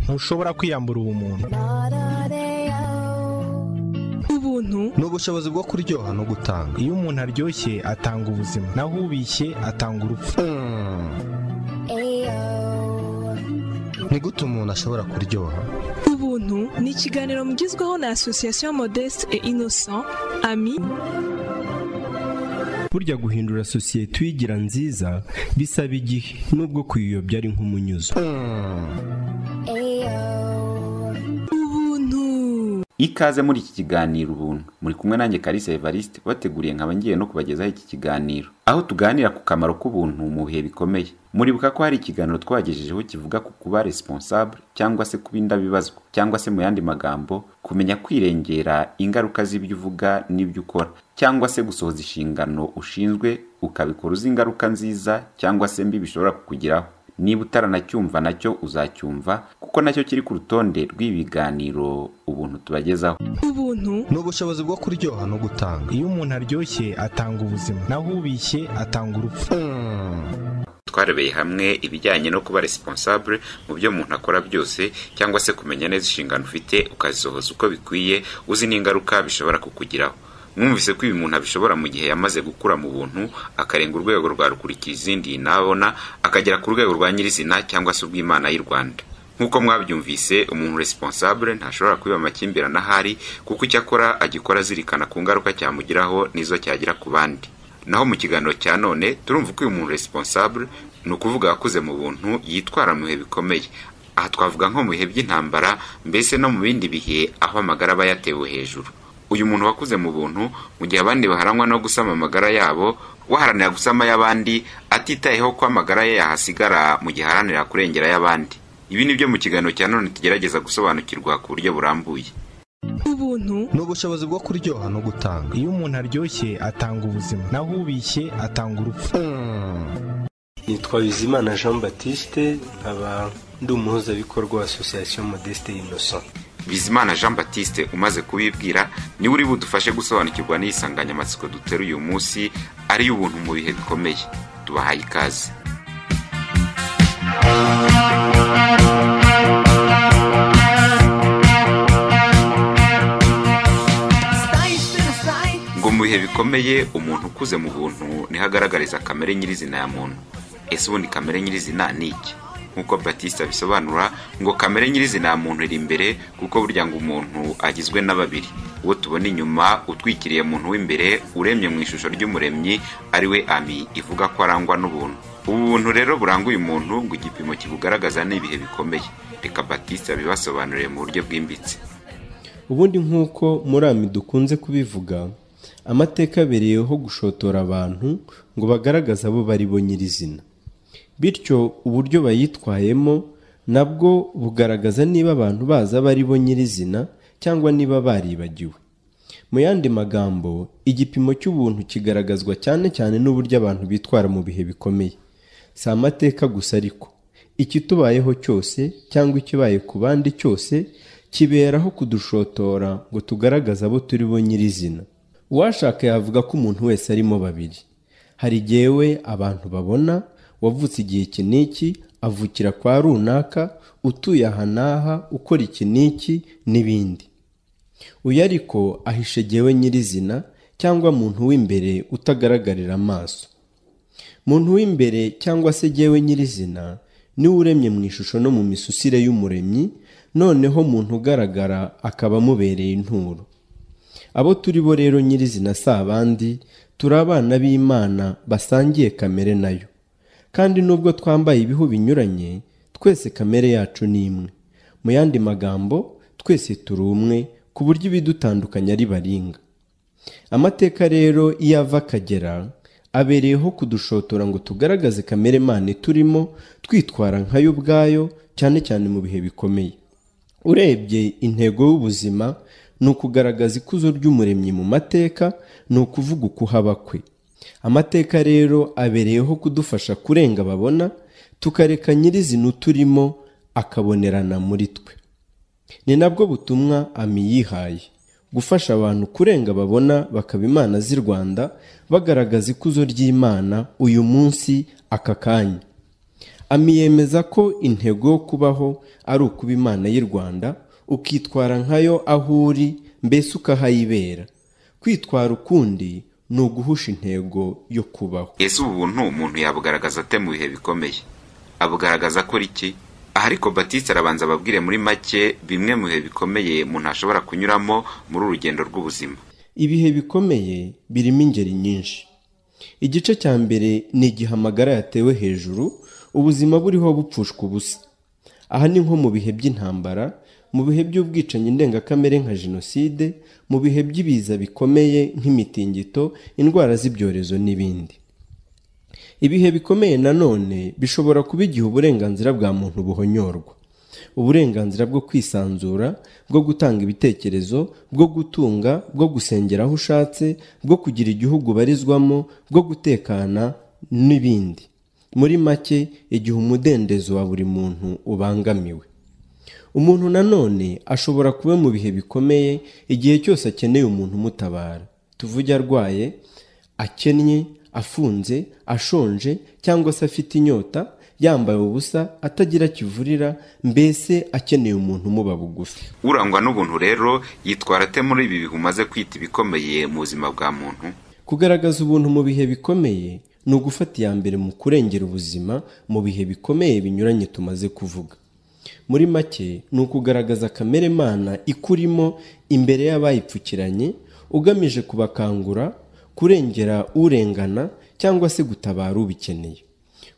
ntushobora kwiyambura ubumuntu ubuntu ni ubushobozi bwo kuryoha no gutanga iyo umuntu aryoshye atanga ubuzima naho ubishye atanga urupfu ni gute umuntu ashobora kuryoha ubuntu ni ikiganiro mugezweho na asosiyasiyo modeste et innocent ami burya guhindura sosiyete uyigira nziza bisaba igihe nubwo kuyiyobya ari nk'umunyuzo ubuntu ikaze muri iki kiganiro ubuntu muri kumwe nanjye Kalisa Evariste bateguriye nkaba ngiye no kubagezaho iki kiganiro aho tuganira ku kamaro k'ubuntu mu bihe bikomeye muribuka ko hari ikiganiro twagejejeho kivuga ku kuba responsable cyangwa se kuba indabibazwa cyangwa se mu yandi magambo kumenya kwirengera ingaruka z'ibyo uvuga n'ibyo ukora cyangwa se gusohoza inshingano ushinzwe ukabikora uzi ingaruka nziza cyangwa se mbi bishobora kukugeraho niba utaranacyumva nacyo uzacyumva kuko nacyo kiri ku rutonde rw'ibiganiro ubuntu tubagezaho ubuntu ni ubushobozi bwo kuryoha no gutanga iyo umuntu aryoshye atanga ubuzima naho ubishye atanga urupfu twarebeye hamwe ibijyanye no kuba responsable mu byo umuntu akora byose cyangwa se kumenya neza inshingano ufite ukazisohoza uko bikwiye uzi n'ingaruka bishobora kukugiraho mwumvise ko ibi umuntu abishobora mu gihe yamaze gukura mu buntu akarenga urwego rwa rukurikira izindi nabona akagera ku rwego rwa nyirizina cyangwa se urw'imana y'u rwanda nk'uko mwabyumvise umuntu responsable ntashobora kubiba amakimbirane ahari kuko icyo akora agikora azirikana ku ngaruka cyamugiraho n'izo cyagira ku bandi naho mu kiganiro cya none turumva ko uyu muntu responsable ni ukuvuga wakuze mu buntu yitwara mu bihe bikomeye aha twavuga nko mu bihe by'intambara mbese no mu bindi bihe aho amagara aba yatewe hejuru uyu muntu wakuze mu buntu mu gihe abandi baharangwa no gusama amagara yabo waharanira gusama y'abandi atitayeho ko amagara ye yahasigara mu gihe aharanira kurengera y'abandi ibi ni byo mu kiganiro cya none tugerageza gusobanukirwa ku buryo burambuye ubuntu ni ubushobozi bwo kuryoha no gutanga iyo umuntu aryoshye atanga ubuzima naho ubishye atanga urupfu nitwa bizimana jean batiste nkaba ndi umuhuzabikorwa wa asosiyasiyo modeste innocent bizimana jean batiste umaze kubibwira niwe uri budufashe gusobanukirwa n'iyi nsanganyamatsiko dutera uyu munsi ari ubuntu mu bihe bikomeye tubahaye ikaze ngo mu bihe bikomeye umuntu ukuze mu buntu niho agaragariza kamere nyirizina ya muntu ese ubundi kamere nyirizina ni iki nk'uko batiste abisobanura ngo kamere nyirizina ya muntu iri imbere kuko burya ngo umuntu agizwe na babiri uwo tubona inyuma utwikiriye muntu w'imbere uremye mu ishusho ry'umuremyi ari we ami ivuga ko arangwa n'ubuntu ubu buntu rero buranga uyu muntu ngo igipimo kibugaragaza ni ibihe bikomeye reka batiste abibasobanurire mu buryo bwimbitse ubundi nk'uko muri ami dukunze kubivuga amateka abereyeho gushotora abantu ngo bagaragaze abo bari bo nyirizina bityo uburyo bayitwayemo nabwo bugaragaza niba abantu bazi abo ari bo nyirizina cyangwa niba baribagiwe mu yandi magambo igipimo cy'ubuntu kigaragazwa cyane cyane n'uburyo abantu bitwara mu bihe bikomeye si amateka gusa ariko ikitubayeho cyose cyangwa ikibaye ku bandi cyose kiberaho kudushotora ngo tugaragaze abo turi bo nyirizina uwashaka yavuga ko umuntu wese arimo babiri hari igihe abantu babona wavutse igihe iki n'iki avukira kwa runaka utuye aha n'aha ukora iki n'iki n'ibindi uyu ariko ahishe ngewe nyirizina cyangwa muntu w'imbere utagaragarira amaso muntu w'imbere cyangwa se ngewe nyirizina niwe uremye mu ishusho no mu misusire y'umuremyi noneho muntu ugaragara akaba amubereye inturo abo turi bo rero nyirizina si abandi turi abana b'imana basangiye kamere nayo kandi nubwo twambaye ibihu binyuranye twese kamere yacu ni imwe mu yandi magambo twese turi umwe ku buryo ibidutandukanya ari baringa amateka rero iyo ava akagera abereyeho kudushotora ngo tugaragaze kamere mani turimo twitwara nkayo ubwayo cyane cyane mu bihe bikomeye urebye intego y'ubuzima ni ukugaragaza ikuzo ry'umuremyi mu mateka ni ukuvuga ukuhaba kwe amateka rero abereyeho kudufasha kurenga babona tukareka nyirizina uturimo akabonerana muri twe ni nabwo butumwa ami yihaye gufasha abantu kurenga babona bakaba imana z'i rwanda bagaragaza ikuzo ry'imana uyu munsi aka kanya ami yemeza ko intego yo kubaho ari ukuba imana y'i rwanda ukitwara nkayo aho uri mbese ukahayibera kwitwara ukundi ni uguhusha intego yo kubaho ese ubuntu umuntu yabugaragaza ate mu bihe bikomeye abugaragaza akora iki aha ariko batiste arabanza ababwire muri make bimwe mu bihe bikomeye umuntu ashobora kunyuramo muri uru rugendo rw'ubuzima ibihe bikomeye birimo ingeri nyinshi igice cya mbere ni igihe amagara yatewe hejuru ubuzima buriho bupfushwa ubusa aha ni nko mu bihe by'intambara mu bihe by'ubwicanyi ndengakamere nka jenoside mu bihe by'ibiza bikomeye nk'imitingito indwara z'ibyorezo n'ibindi ibihe bikomeye nanone bishobora kuba igihe uburenganzira bwa muntu buhonyorwa uburenganzira bwo kwisanzura bwo gutanga ibitekerezo bwo gutunga bwo gusengera aho ushatse bwo kugira igihugu ubarizwamo bwo gutekana n'ibindi muri make igihe umudendezo wa buri muntu ubangamiwe umuntu nanone ashobora kuba mu bihe bikomeye igihe cyose akeneye umuntu umutabara tuvuge arwaye akennye afunze ashonje cyangwa se afite inyota yambaye ubusa atagira kivurira mbese akeneye umuntu umuba bugufi urangwa n'ubuntu rero yitwara ate muri ibi bihe umaze kwita ibikomeye mu buzima bwa muntu kugaragaza ubuntu mu bihe bikomeye ni ugufata iya mbere mu kurengera ubuzima mu bihe bikomeye binyuranye tumaze kuvuga muri make ni ukugaragaza kamere mana ikurimo imbere y'abayipfukiranye ugamije kubakangura kurengera urengana cyangwa se gutabara ubikeneye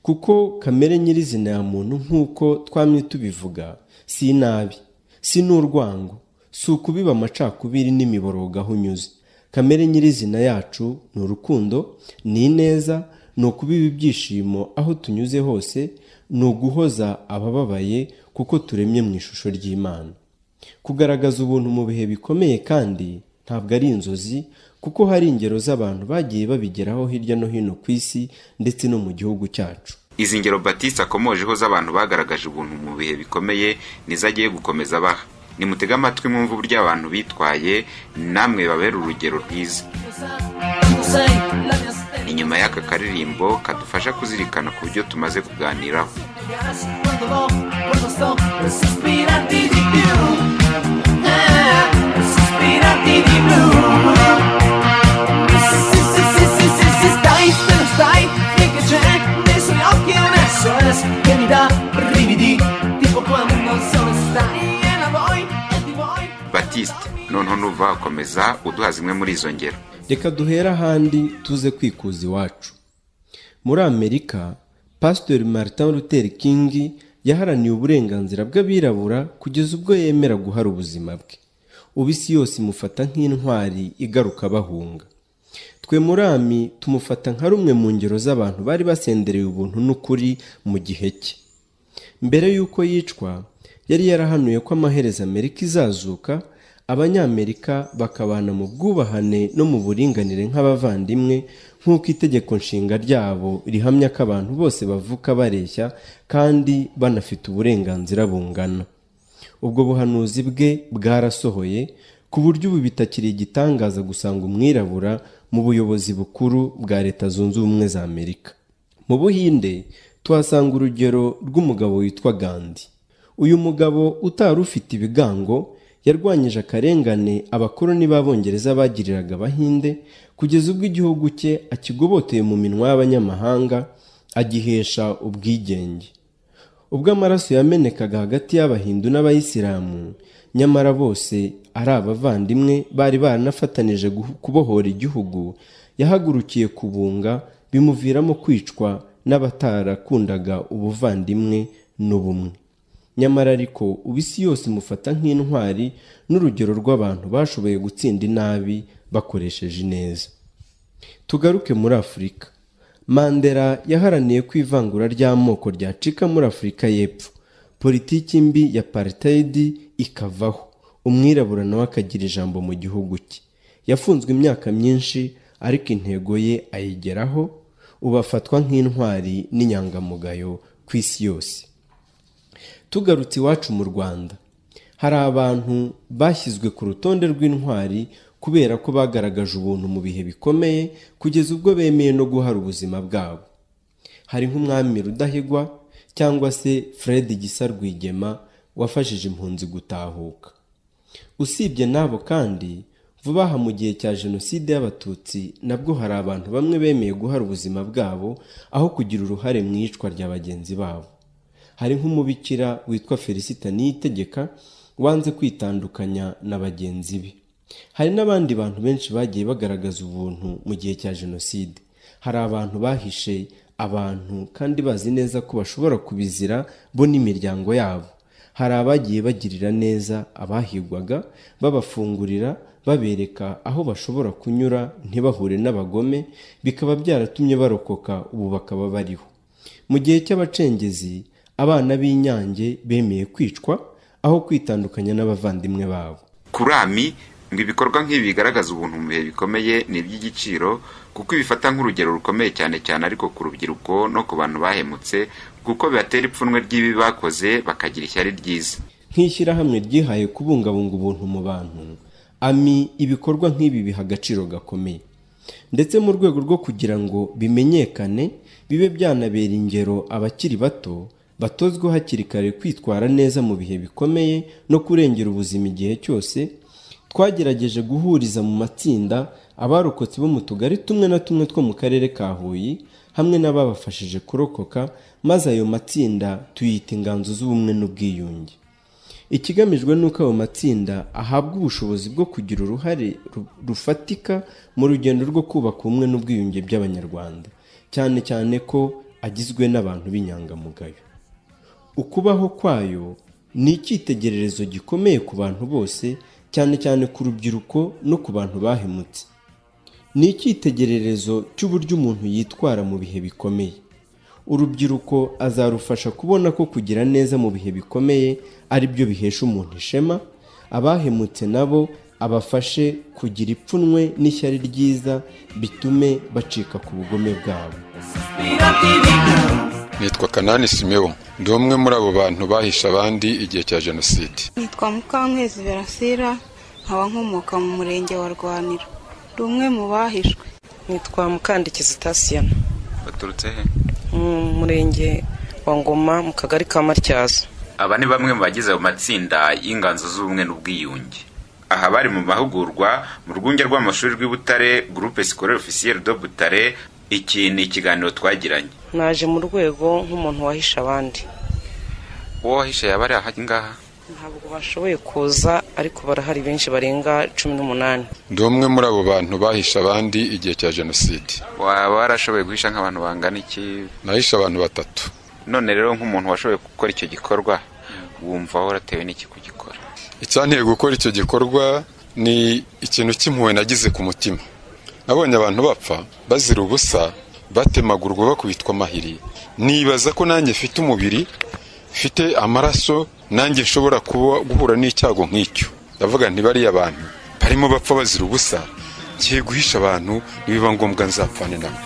kuko kamere nyirizina ya muntu nk'uko twamye tubivuga si inabi si n'urwango si ukubiba amacakubiri n'imiborogo aho unyuze kamere nyirizina yacu ni urukundo ni ineza ni ukubiba ibyishimo aho tunyuze hose ni uguhoza abababaye kuko turemye mu ishusho ry'imana kugaragaza ubuntu mu bihe bikomeye kandi ntabwo ari inzozi kuko hari ingero z'abantu bagiye babigeraho hirya no hino ku isi ndetse no mu gihugu cyacu izi ngero batiste akomojeho z'abantu bagaragaje ubuntu mu bihe bikomeye nizo agiye gukomeza abaha nimutege amatwi mwumve uburyo abantu bitwaye namwe babera urugero rwiza inyuma y'aka karirimbo kadufasha kuzirikana ku buryo tumaze kuganiraho batiste noneho nuva wakomeza uduha zimwe muri izo ngero reka duhere ahandi tuze kwikuza iwacu muri amerika pasiteri martin luther king yaharaniye uburenganzira bw'abirabura kugeza ubwo yemera guhara ubuzima bwe ubu isi yose imufata nk'intwari igaruka bahunga twe murami tumufata nka rumwe mu ngero z'abantu bari basendereye ubuntu n'ukuri mu gihe cye mbere y'uko yicwa yari yarahanuye ko amaherezo amerika izazuka abanyamerika bakabana mu bwubahane no mu buringanire nk'abavandimwe nk'uko itegeko nshinga ryabo rihamya ko abantu bose bavuka bareshya kandi banafite uburenganzira bungana ubwo buhanuzi bwe bwarasohoye ku buryo ubu bitakiri igitangaza gusanga umwirabura mu buyobozi bukuru bwa leta zunze ubumwe za amerika mu buhinde tuhasanga urugero rw'umugabo witwa gandi uyu mugabo utari ufite ibigango yarwanyije akarengane abakoroni b'abongereza bagiriraga abahinde kugeza ubwo igihugu cye akigoboteye mu minwa y'abanyamahanga agihesha ubwigenge ubwo amaraso yamenekaga hagati y'abahindu n'abayisilamu nyamara bose ari abavandimwe bari baranafatanije kubohora igihugu yahagurukiye kubunga bimuviramo kwicwa n'abatarakundaga ubuvandimwe n'ubumwe nyamara ariko ubu isi yose imufata nk'intwari n'urugero rw'abantu bashoboye gutsinda inabi bakoresheje ineza tugaruke muri afurika mandela yaharaniye ko ivangura ry'amoko ryacika muri afurika y'epfo politiki mbi ya paritayidi ikavaho umwirabura nawe akagira ijambo mu gihugu cye yafunzwe imyaka myinshi ariko intego ye ayigeraho ubu afatwa nk'intwari n'inyangamugayo ku isi yose tugarutse iwacu mu rwanda hari abantu bashyizwe ku rutonde rw'intwari kubera ko bagaragaje ubuntu mu bihe bikomeye kugeza ubwo bemeye no guhara ubuzima bwabo hari nk'umwami rudahigwa cyangwa se fred gisa rwigema wafashije impunzi gutahuka usibye n'abo kandi vuba aha mu gihe cya jenoside y'abatutsi nabwo hari abantu bamwe bemeye guhara ubuzima bwabo aho kugira uruhare mu iyicwa rya bagenzi babo hari nk'umubikira witwa felicita niyitegeka wanze kwitandukanya na bagenzi be hari n'abandi bantu benshi bagiye bagaragaza ubuntu mu gihe cya jenoside hari abantu bahishe abantu kandi bazi neza ko bashobora kubizira bo n'imiryango yabo hari abagiye bagirira neza abahigwaga babafungurira babereka aho bashobora kunyura ntibahure n'abagome bikaba byaratumye barokoka ubu bakaba bariho mu gihe cy'abacengezi abana b'inyange bemeye kwicwa aho kwitandukanya n'abavandimwe babo kurami ngo ibikorwa nk'ibi bigaragaza ubuntu mu bihe bikomeye ni iby'igiciro kuko ibifata nk'urugero rukomeye cyane cyane ariko ku rubyiruko no ku bantu bahemutse kuko bibatera ipfunwe ry'ibi bakoze bakagira ishyari ryiza nk'ishyirahamwe ryihaye kubungabunga ubuntu mu bantu ami ibikorwa nk'ibi biha agaciro gakomeye ndetse mu rwego rwo kugira ngo bimenyekane bibe byanabera ingero abakiri bato batozwe hakiri kare kwitwara neza mu bihe bikomeye no kurengera ubuzima igihe cyose twagerageje guhuriza mu matsinda abarokotse bo mu tugari tumwe na tumwe two mu karere ka huye hamwe n'ababafashije kurokoka maze ayo matsinda tuyita inganzo z'ubumwe n'ubwiyunge ikigamijwe ni uko ayo matsinda ahabwa ubushobozi bwo kugira uruhare ru- rufatika mu rugendo rwo kubaka ubumwe n'ubwiyunge by'abanyarwanda cyane cyane ko agizwe n'abantu b'inyangamugayo ukubaho kwayo ni icyitegererezo gikomeye ku bantu bose cyane cyane ku rubyiruko no ku bantu bahemutse ni icyitegererezo cy'uburyo umuntu yitwara mu bihe bikomeye urubyiruko azarufasha kubona ko kugira neza mu bihe bikomeye ari byo bihesha umuntu ishema abahemutse nabo abafashe kugira ipfunwe n'ishyari ryiza bitume bacika ku bugome bwabo nitwa kanani simewo ndi umwe muri abo bantu bahishe abandi igihe cya jenoside nitwa mukankwezi verasira nkaba nkomoka mu murenge wa rwaniro ndi umwe mu bahishwe nitwa mukandikizi tasiyana baturutse he mu murenge wa ngoma mu kagari ka matyazo aba ni bamwe mu bagize ayo matsinda y'inganzo z'ubumwe n'ubwiyunge aha bari mu mahugurwa mu rwunge rw'amashuri rw'ibutare gurupe sikorere ofisiyeri do butare iki ni ikiganiro twagiranye naje mu rwego nk'umuntu wahishe abandi uwo wahishe yaba ari aha ngaha ntabwo bashoboye kuza ariko barahari benshi barenga cumi n'umunani ndi umwe muri abo bantu bahishe abandi igihe cya jenoside waba warashoboye guhisha nk'abantu bangana iki nahishe abantu batatu none rero nk'umuntu washoboye gukora icyo gikorwa wumva waratewe n'iki kugikora icyanteye gukora icyo gikorwa ni ikintu cy'impuhwe nagize ku mutima nabonye abantu bapfa bazira ubusa batemagurwa bakubitwa amahiri nibaza ko nanjye mfite umubiri mfite amaraso nanjye nshobora kuba guhura n'icyago nk'icyo ndavuga nti bariya abantu barimo bapfa bazira ubusa ngiye guhisha abantu nibiba ngombwa nzapfane nabo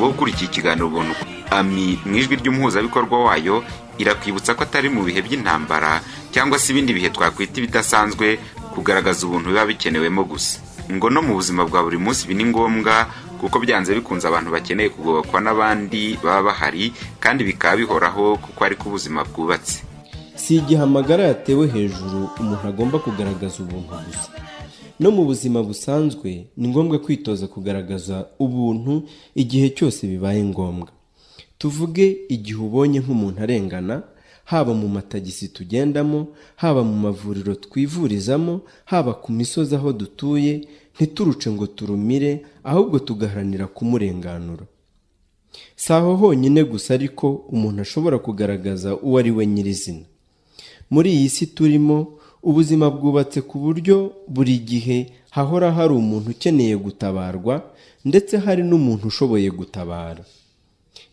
wowe ukurikiye ikiganiro ubona uko ami mu ijwi ry'umuhuzabikorwa wayo irakwibutsa ko atari mu bihe by'intambara cyangwa se ibindi bihe twakwita ibidasanzwe kugaragaza ubuntu biba bikenewemo gusa ngo no mu buzima bwa buri munsi ibi ni ngombwa kuko byanze bikunze abantu bakeneye kugobokwa n'abandi baba bahari kandi bikaba bihoraho kuko ari ko ubuzima bwubatse si igihe amagara yatewe hejuru umuntu agomba kugaragaza ubuntu gusa no mu buzima busanzwe ni ngombwa kwitoza kugaragaza ubuntu igihe cyose bibaye ngombwa tuvuge igihe ubonye nk'umuntu arengana haba mu matagisi tugendamo haba mu mavuriro twivurizamo haba ku misozi aho dutuye ntituruce ngo turumire ahubwo tugaharanira kumurenganura si aho honyine gusa ariko umuntu ashobora kugaragaza uwo ari we nyirizina muri iyi si turimo ubuzima bwubatse ku buryo buri gihe hahora hari umuntu ukeneye gutabarwa ndetse hari n'umuntu ushoboye gutabara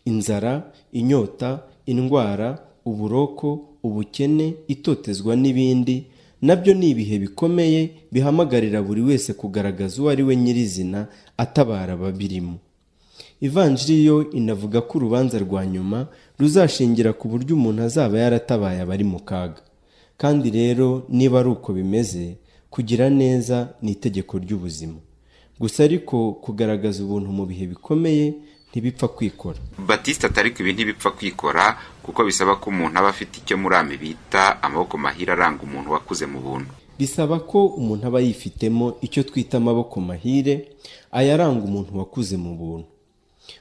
inzara inyota indwara uburoko ubukene itotezwa n'ibindi nabyo ni ibihe bikomeye bihamagarira buri wese kugaragaza uwo ari we nyirizina atabara ababirimo ivanjiri yo inavuga ko urubanza rwa nyuma ruzashingira ku buryo umuntu azaba yaratabaye abari mu kaga kandi rero niba ari uko bimeze kugira neza ni itegeko ry'ubuzima gusa ariko kugaragaza ubuntu mu bihe bikomeye ntibipfa kwikora batiste atari ibi ntibipfa kwikora kuko bisaba ko umuntu aba afite icyo murami bita amaboko mahira aranga umuntu wakuze mu buntu bisaba ko umuntu aba yifitemo icyo twita amaboko mahire ayaranga umuntu wakuze mu buntu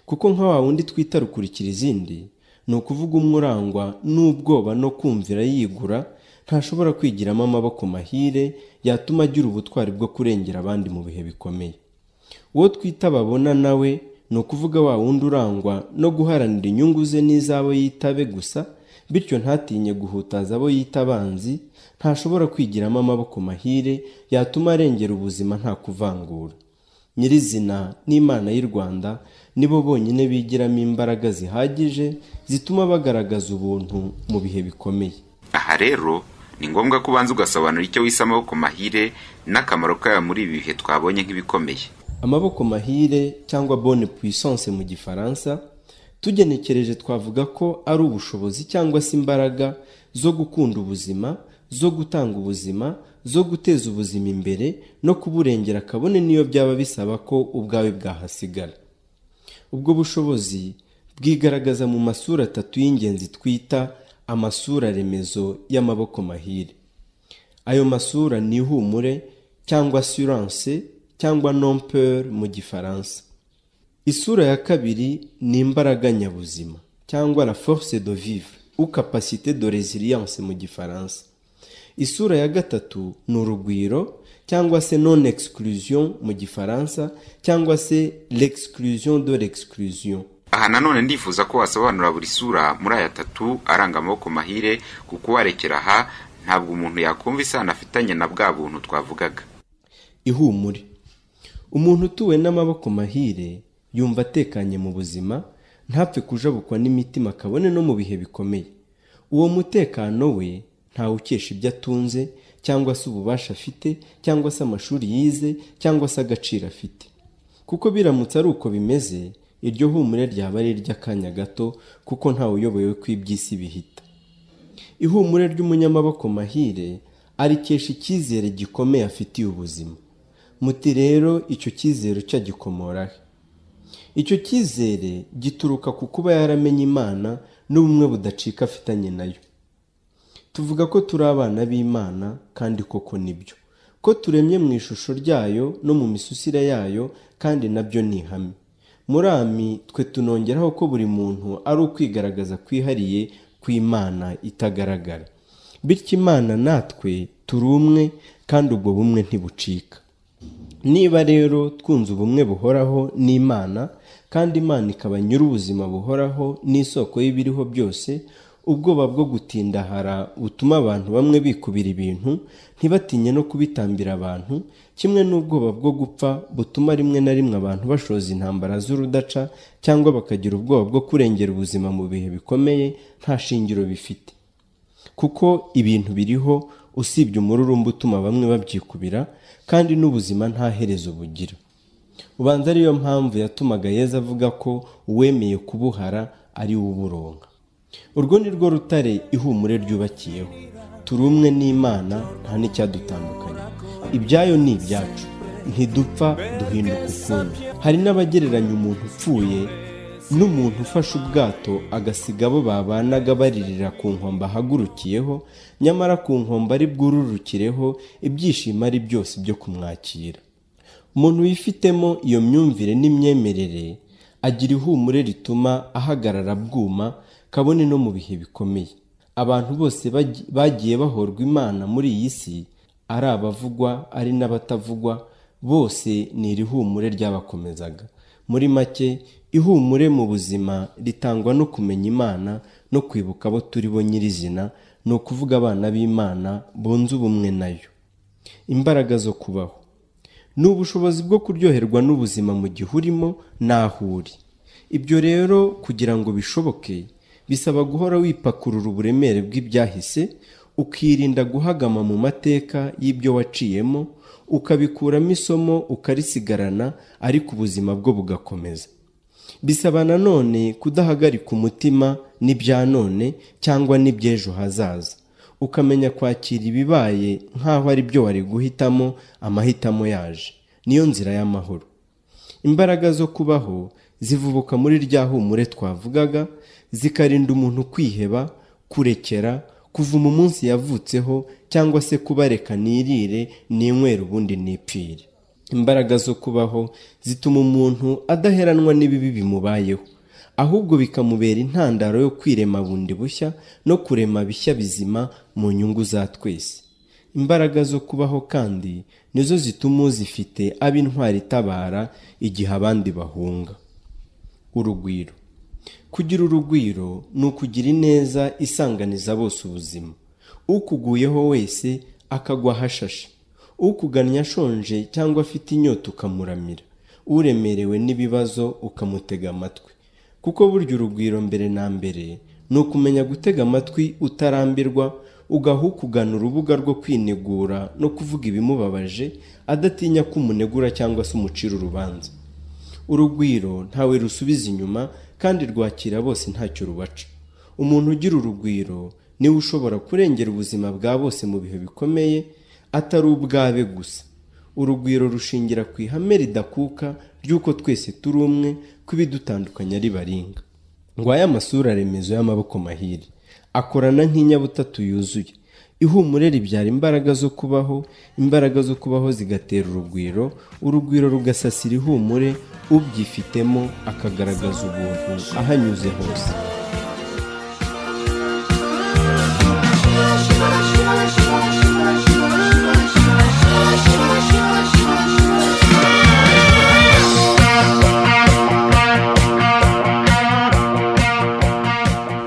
kuko nka wa wundi twita rukurikira izindi ni ukuvuga umwe urangwa n'ubwoba no kumvira yigura ntashobora kwigiramo amaboko mahire yatuma agira ubutwari bwo kurengera abandi mu bihe bikomeye uwo twita babona nawe ni ukuvuga wa wundi urangwa no guharanira inyungu ze n'iz'abo yitabe gusa bityo ntatinye guhutaza abo yita abanzi ntashobora kwigiramo amaboko mahire yatuma arengera ubuzima nta kuvangura nyirizina n'imana y'u rwanda nibo bonyine bigiramo imbaraga zihagije zituma bagaragaza ubuntu mu bihe bikomeye aha rero ni ngombwa ko ubanza ugasobanura icyo wise amaboko mahire n'akamaro kayo muri ibi bihe twabonye nk'ibikomeye amaboko mahire cyangwa bonne puissance mu gifaransa tugenekereje twavuga ko ari ubushobozi cyangwa se imbaraga zo gukunda ubuzima zo gutanga ubuzima zo guteza ubuzima imbere no kuburengera kabone niyo byaba bisaba ko ubwawe bwahasigara ubwo bushobozi bwigaragaza mu masura atatu y'ingenzi twita amasura remezo y'amaboko mahire ayo masura ni ihumure cyangwa assurance cyangwa nompeur mu gifaransa isura ya kabiri ni imbaraga nyabuzima cyangwa la force de vivre ou capacité de resilience mu gifaransa isura ya gatatu ni urugwiro cyangwa se non exclusion mu gifaransa cyangwa se l'exclusion de l'exclusion aha nanone ndifuza ko wasobanura buri sura muri aya atatu aranga amaboko mahire kuko uwarekera aha ntabwo umuntu yakumva isano afitanye na bwa buntu twavugaga ihumure umuntu utuwe n'amaboko mahire yumva atekanye mu buzima ntapfe kujabukwa n'imitima kabone no mu bihe bikomeye uwo mutekano we ntawukesha ibyo atunze cyangwa se ububasha afite cyangwa se amashuri yize cyangwa se agaciro afite kuko biramutse ari uko bimeze iryo humure ryaba ari iry'akanya gato kuko ntawe uyobowe ko iby'isi bihita ihumure ry'umunyamaboko mahire arikesha icyizere gikomeye afitiye ubuzima muti rero icyo cyizere cyo agikomoraho icyo cyizere gituruka ku kuba yaramenye imana n'ubumwe budacika afitanye nayo tuvuga ko turi abana b'imana kandi koko nibyo ko turemye mu ishusho ryayo no mu misusire yayo kandi nabyo ni ihame murami twe tunongeraho ko buri muntu ari ukwigaragaza kwihariye kw'imana itagaragara bityo imana natwe turi umwe kandi ubwo bumwe ntibucika niba rero twunze ubumwe buhoraho n'imana kandi imana ikaba nyir'ubuzima buhoraho n'isoko y'ibiriho byose ubwoba bwo gutindahara butuma abantu bamwe bikubira ibintu ntibatinye no kubitambira abantu kimwe n'ubwoba bwo gupfa butuma rimwe na rimwe abantu bashoza intambara z'urudaca cyangwa bakagira ubwoba bwo kurengera ubuzima mu bihe bikomeye nta shingiro bifite kuko ibintu biriho usibye umururumba utuma bamwe babyikubira kandi n'ubuzima nta herezo bugira ubanza ariyo mpamvu yatumaga yeza avuga ko uwemeye kubuhara ari we uburonka urwo ni rwo rutare ihumure ryubakiyeho turi umwe n'imana nta n'icyadutandukanya ibyayo ni ibyacu ntidupfa duhinduka ukundi hari n'abagereranya umuntu upfuye n'umuntu ufashe ubwato agasiga abo babanaga baririra ku nkombe ahagurukiyeho nyamara ku nkombe ari bwururukireho ibyishimo ari byose byo kumwakira umuntu wifitemo iyo myumvire n'imyemerere agira ihumure rituma ahagarara bwuma kabone no mu bihe bikomeye abantu bose bagiye bahorwa imana muri iyi si ari abavugwa ari n'abatavugwa bose ni iri humure ryabakomezaga muri make ihumure mu buzima ritangwa no kumenya imana no kwibuka abo turi bo nyirizina ni ukuvuga abana b'imana bunze ubumwe nayo imbaraga zo kubaho ni ubushobozi bwo kuryoherwa n'ubuzima mu gihe urimo n'aho uri ibyo rero kugira ngo bishoboke bisaba guhora wipakurura uburemere bw'ibyahise ukirinda guhagama mu mateka y'ibyo waciyemo ukabikuramo isomo ukarisigarana ariko ubuzima bwo bugakomeza bisaba nanone kudahagarika umutima n'ibya none cyangwa n'iby'ejo hazaza ukamenya kwakira ibibaye nk'aho ari byo wari guhitamo amahitamo yaje niyo nzira y'amahoro imbaraga zo kubaho zivubuka muri rya humure twavugaga zikarinda umuntu kwiheba kurekera kuva mu munsi yavutseho cyangwa se kubareka nirire ninywere ubundi nipfire imbaraga zo kubaho zituma umuntu adaheranwa n'ibibi bimubayeho ahubwo bikamubera intandaro yo kwirema bundi bushya no kurema bishya bizima mu nyungu za twese imbaraga zo kubaho kandi nizo zituma uzifite aba intwari itabara igihe abandi bahunga urugwiro kugira urugwiro ni ukugira ineza isanganiza bose ubuzima ukuguyeho wese akagwa ahashashe ukugannye ashonje cyangwa afite inyota ukamuramira uremerewe n'ibibazo ukamutega amatwi kuko burya urugwiro mbere na mbere ni ukumenya gutega amatwi utarambirwa ugaha ukugana urubuga rwo kwinegura no kuvuga ibimubabaje adatinya ko umunegura cyangwa se umucira urubanza urugwiro ntawe rusubiza inyuma kandi rwakira bose ntacyo rubaca umuntu ugira urugwiro niwe ushobora kurengera ubuzima bwa bose mu bihe bikomeye atari ubwabe gusa urugwiro rushingira ku ihame ridakuka ry'uko twese turi umwe ko ibidutandukanya ari baringa ngwaya amasura remezo y'amaboko mahiri akorana nk'inyabutatu yuzuye ihumure ribyara imbaraga zo kubaho imbaraga zo kubaho zigatera urugwiro urugwiro rugasasira ihumure ubyifitemo akagaragaza ubuntu ahanyuze hose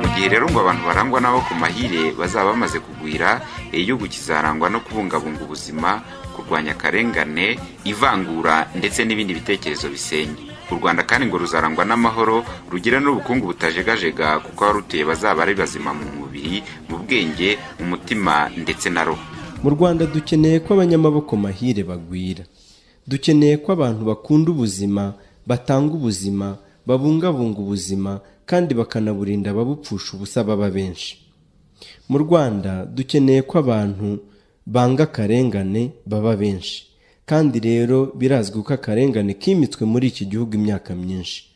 mu gihe rero ngo abantu barangwa nabo ku mahire bazaba bamaze kugwira igihugu kizarangwa no kubungabunga ubuzima kurwanya akarengane ivangura ndetse n'ibindi bitekerezo bisenya u rwanda kandi ngo ruzarangwa n'amahoro rugira n'ubukungu butajegajega kuko abarutuye bazaba ari bazima mu mubiri mu bwenge mu mutima ndetse na roho mu rwanda dukeneye ko abanyamaboko mahire bagwira dukeneye ko abantu bakunda ubuzima batanga ubuzima babungabunga ubuzima kandi bakanaburinda ababupfusha ubusa baba benshi mu rwanda dukeneye ko abantu banga akarengane baba benshi kandi rero birazwi ko akarengane kimitswe muri iki gihugu imyaka myinshi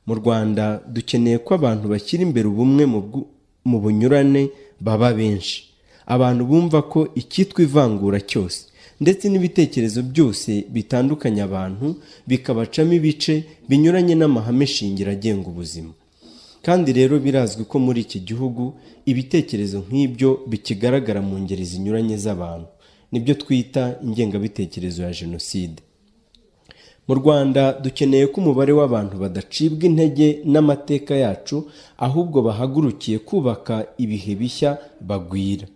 mu rwanda dukeneye ko abantu bashyira imbere ubumwe mu bwu- mu bunyurane baba benshi abantu bumva ko icyitwa ivangura cyose ndetse n'ibitekerezo byose bitandukanya abantu bikabacamo ibice binyuranye n'amahame shingiro agenga ubuzima kandi rero birazwi ko muri iki gihugu ibitekerezo nk'ibyo bikigaragara mu ngeri zinyuranye z'abantu nibyo twita ingengabitekerezo ya jenoside mu rwanda dukeneye ko umubare w'abantu badacibwa intege n'amateka yacu ahubwo bahagurukiye kubaka ibihe bishya bagwira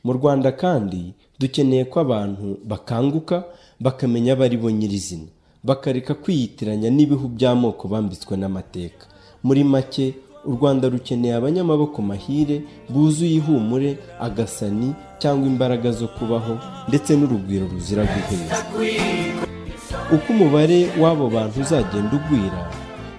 mu rwanda kandi dukeneye ko abantu bakanguka bakamenya abo ari bo nyirizina bakareka kwiyitiranya n'ibihu by'amoko bambitswe n'amateka muri make u rwanda rukeneye abanyamaboko mahire buzuye ihumure agasani cyangwa imbaraga zo kubaho ndetse n'urugwiro ruzira guheza uko umubare w'abo bantu uzagenda ugwira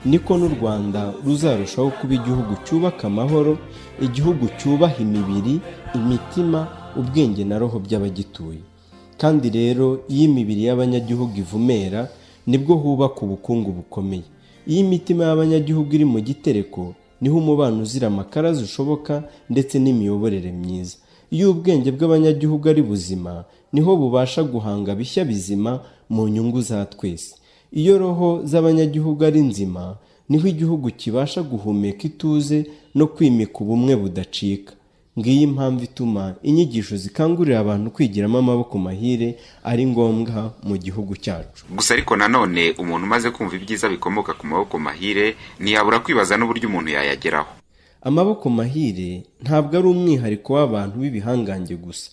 niko n'u rwanda ruzarushaho kuba igihugu cyubaka amahoro igihugu cyubaha imibiri imitima ubwenge na roho by'abagituye kandi rero iyo imibiri y'abanyagihugu ivumera nibwo hubaka ubukungu bukomeye iyo imitima y'abanyagihugu iri mu gitereko niho umubano uzira amakara zishoboka ndetse n'imiyoborere myiza iyo ubwenge bw'abanyagihugu ari buzima niho bubasha guhanga bishya bizima mu nyungu za twese iyo roho z'abanyagihugu ari nzima niho igihugu kibasha guhumeka ituze no kwimika ubumwe budacika ngiyi impamvu ituma inyigisho zikangurira abantu kwigiramo amaboko mahire ari ngombwa mu gihugu cyacu gusa ariko nanone umuntu umaze kumva ibyiza bikomoka ku maboko mahire ntiyabura kwibaza n'uburyo umuntu yayageraho amaboko mahire ntabwo ari umwihariko w'abantu b'ibihangange gusa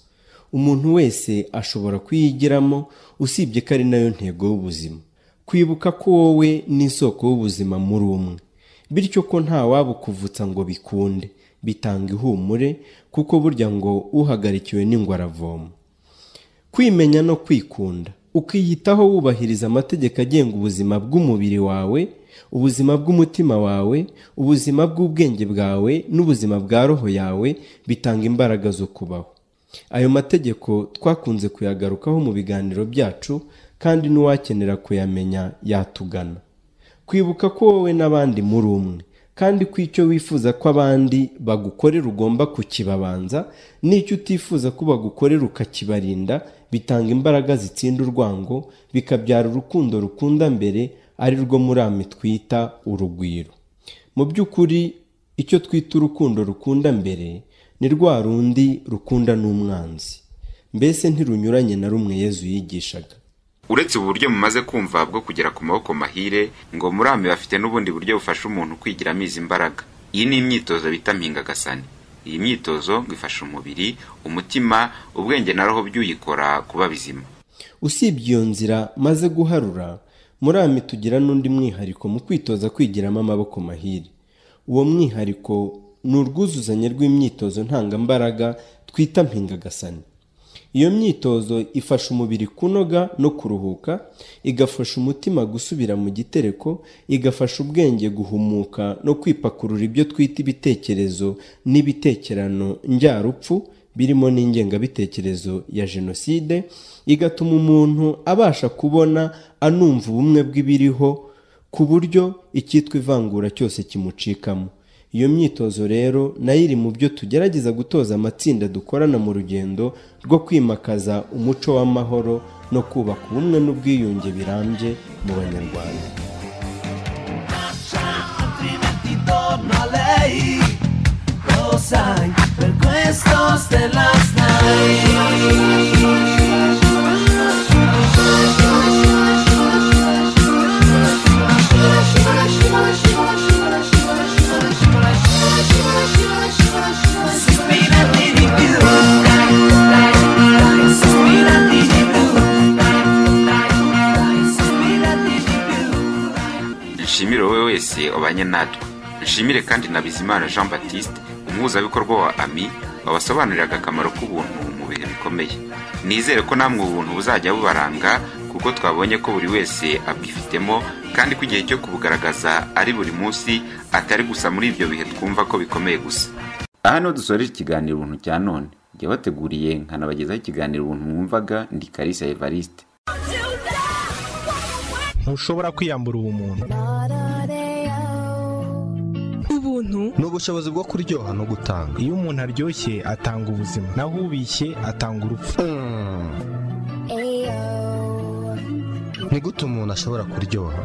umuntu wese ashobora kuyigiramo usibye ko ari nayo ntego y'ubuzima kwibuka ko wowe ni isoko y'ubuzima muri umwe bityo ko nta wabukuvutsa ngo bikunde bitanga ihumure kuko burya ngo uhagarikiwe n'ingwe aravoma kwimenya no kwikunda ukiyitaho wubahiriza amategeko agenga ubuzima bw'umubiri wawe ubuzima bw'umutima wawe ubuzima bw'ubwenge bwawe n'ubuzima bwa roho yawe bitanga imbaraga zo kubaho ayo mategeko twakunze kuyagarukaho mu biganiro byacu kandi n'uwakenera kuyamenya yatugana kwibuka ko wowe n'abandi muri umwe kandi ko icyo wifuza ko abandi bagukorera ugomba kukibabanza n'icyo utifuza ko bagukorera ukakibarinda bitanga imbaraga zitsinda urwango bikabyara urukundo rukunda mbere ari rwo murami twita urugwiro mu by'ukuri icyo twita urukundo rukunda mbere ni rwa rundi rukunda n'umwanzi mbese ntirunyuranye na rumwe yezu yigishaga uretse ubu buryo mumaze kumva bwo kugera ku maboko mahire ngo murame bafite n'ubundi buryo bufasha umuntu kwigira amizi imbaraga iyi ni imyitozo bita mpingagasani iyi myitozo ngo ifasha umubiri umutima ubwenge na roho by'uyikora kuba bizima usibye iyo nzira maze guharura murame tugira n'undi mwihariko mu kwitoza kwigiramo amaboko mahire uwo mwihariko ni urwuzuzanye rw'imyitozo ntangambaraga twita mpingagasani iyo myitozo ifasha umubiri kunoga no kuruhuka igafasha umutima gusubira mu gitereko igafasha ubwenge guhumuka no kwipakurura ibyo twita ibitekerezo n'ibitekerano njyarupfu birimo n'ingengabitekerezo ya jenoside igatuma umuntu abasha kubona anumva ubumwe bw'ibiriho ku buryo icyitwa ivangura cyose kimucikamo iyo myitozo rero nayo iri mu byo tugerageza gutoza amatsinda dukorana mu rugendo rwo kwimakaza umuco w'amahoro no kubaka ubumwe n'ubwiyunge birambye mu banyarwanda nshimire wowe wese wabanye natwe nshimire kandi na bizimana jean baptiste umuhuzabikorwa wa ami wabasobanuriraga akamaro k'ubuntu mu bihe bikomeye nizere ko namwe ubuntu buzajya bubaranga kuko twabonye ko buri wese abwifitemo kandi ko igihe cyo kubugaragaza ari buri munsi atari gusa muri ibyo bihe twumva ko bikomeye gusa aha niho dusoreje ikiganiro ubuntu cya none jya wateguriye nkanabagezaho ikiganiro ubuntu mwumvaga ndi karisa evariste ntushobora kwiyambura ubumuntu ubuntu ni ubushobozi bwo kuryoha no gutanga iyo umuntu aryoshye atanga ubuzima naho ubishye atanga urupfu Mm. ni gute umuntu ashobora kuryoha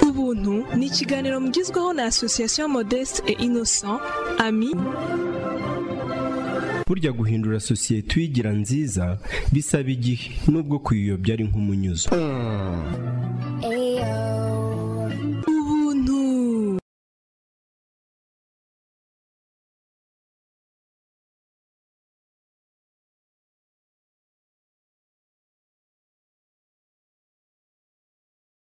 ubuntu ni ikiganiro mugizweho na asosiyasiyo modeste et innocent ami burya guhindura sosiyete uyigira nziza bisaba igihe nubwo kuyiyobya ari nk'umunyuzo Mm. Ayo.